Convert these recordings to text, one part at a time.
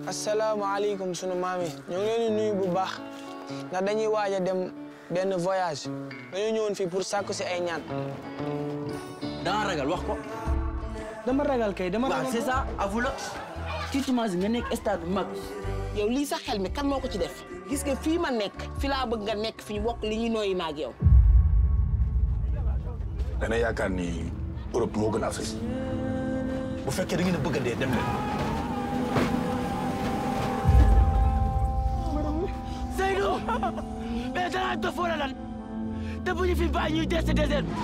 asalaamaaleykum sunu maam yi ñoo ngi leen di nuyu bu baax ndax dañuy waaj a dem benn voyage dañoo ñëwoon fii pour sàkku si ay ñaan. da nga ragal wax ko. dama ragal kay dama waaw c'est ça avoue la. tu t'imagines nga nekk stade bu mag. yow lii sa xel mi kan moo ko ci def gis nga fii ma nekk fi laa bëgg nga nekk fi ñu bokk li ñuy nooyi maag yow. dana yaakaar ni Europe moo gën Afrique bu fekkee da ngeen a bëgg a dee dem leen. Seydou mais danaa dof wala lan te bu ñu fi bàyyi ñuy des désert bi.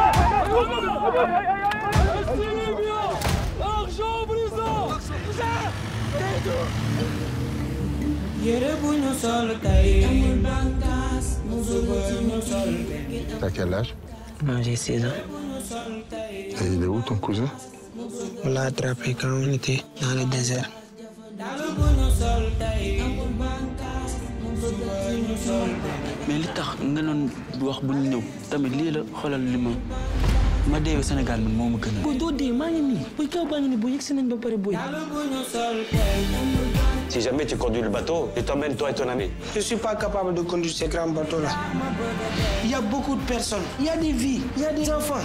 yére bu ñu sol tey suba ñu sol T'as quel âge Moi j'ai 16 ans. Et il est où ton cousin On l'a attrapé quand on était dans le désert. daal bu ñu sol tey suba ñu sol mais li tax nga doon wax bu ñu ñëw tamit lii la xoolal li ma ma deewee Sénégal man moo ma gën a. booy doo dee maa ngi nii booy kaw baa ngi nii booy yegg si nañ ba pare booy. daal bu ñu sol tey Si jamais tu conduis le bateau, je t'emmène toi et ton ami. Je ne suis pas capable de conduire ces grands bateaux-là. Il y a beaucoup de personnes, il y a des vies, il y a des enfants.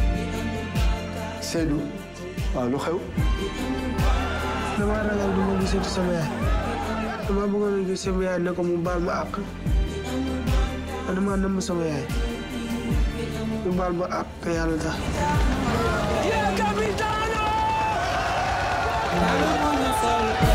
Seydou waaw lu xew dama ragal du ma gisati sama yaay dama bëggoon a gis sama yaay ne ko mu baal ma àq dama nëmm sama yaay mu baal ma àq te yàlla tax. daal bu ñu sol tey